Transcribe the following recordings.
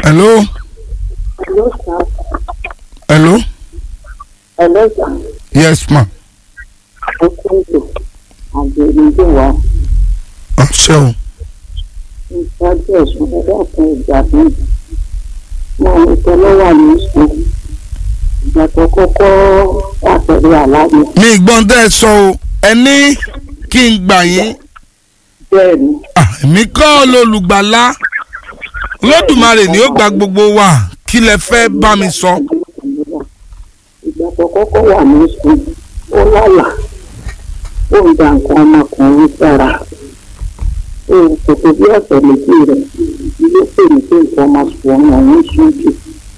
hello Hello, sir. hello Hello, sir. yes ma Ó kúndù. Àgbèrèdè wa. ọ̀ṣẹ́ o Ìṣáájú ẹ̀sùn ẹ̀dá kan ìjà mi. Mo ní tẹ́lẹ̀ wà ní sùn. Ìgbà tó kọ́kọ́ àpẹẹrẹ àlàyé. mi gbọ́n tẹ́ ẹ sọ o ẹ ní kí n gbà yín Bẹ́ẹ̀ ni. Ah, èmi kọ́ lolùgbàlà Olódùmarè ni ó gba gbogbo wa kí lẹ fẹ́ bá mi sọ. Ìgbà tó kọ́kọ́ wà ní sùn. Ó lálà. Ó ń da nǹkan ọmọkùnrin sára. Ó kò tó bí ọ̀sẹ̀ méjì rẹ̀. Ilé pè mí pé nǹkan ọmọkùnrin ọ̀hún ń sún jù.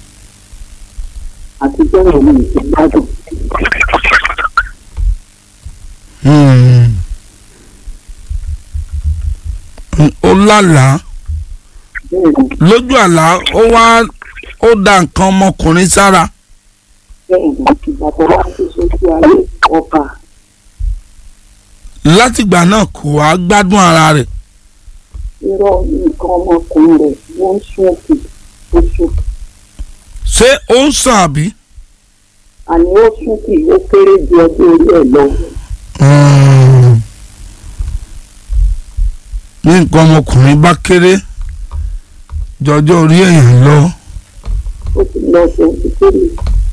Àti bẹ́ẹ̀ ni ìgbádùn. Hmm. ó lálàá Bẹ́ẹ̀ ni. lójú àlá ó wá ó da nǹkan ọmọkùnrin sára bẹ́ẹ̀ ni ìgbà tó wá sí sójú ayé ọba látìgbà náà kò wá gbádùn ara rẹ̀ irọ́ nǹkan ọmọkùnrin rẹ̀ wọ́n ń sún òkè ó sùn ṣé ó ń sàn àbí. àní ó sún kì ó kéré ju ọjọ́ orí ẹ̀ lọ Hmm. ní nǹkan ọmọkùnrin bá kéré jọjọ orí èèyàn lọ ó ti lọ seventy three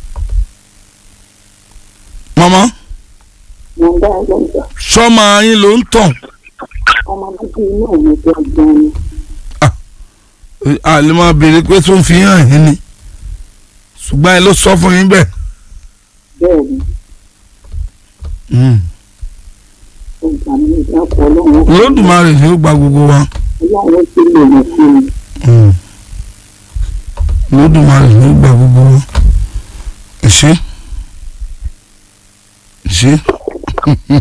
mọ́mọ́ wọ́n dá ẹgbẹ́ ìgbà sọ́mọ yín ló ń tàn ọmọ bíbí inú mi gbọ̀ngàn ni àlè máa béèrè pé tó ń fi hàn yín ni ṣùgbọ́n ẹ ló sọ fún yín bẹ́ẹ̀. bẹ́ẹ̀ ni Hmm. ó gbà mí ìdápọ̀ ọlọ́run Olódùmarè ni ó gba gbogbo wa. ọlọ́run ti lè mọ̀ fún mi Hmm. Olódùmarè ni ó gba gbogbo wa. ẹ ṣé ẹ ṣé.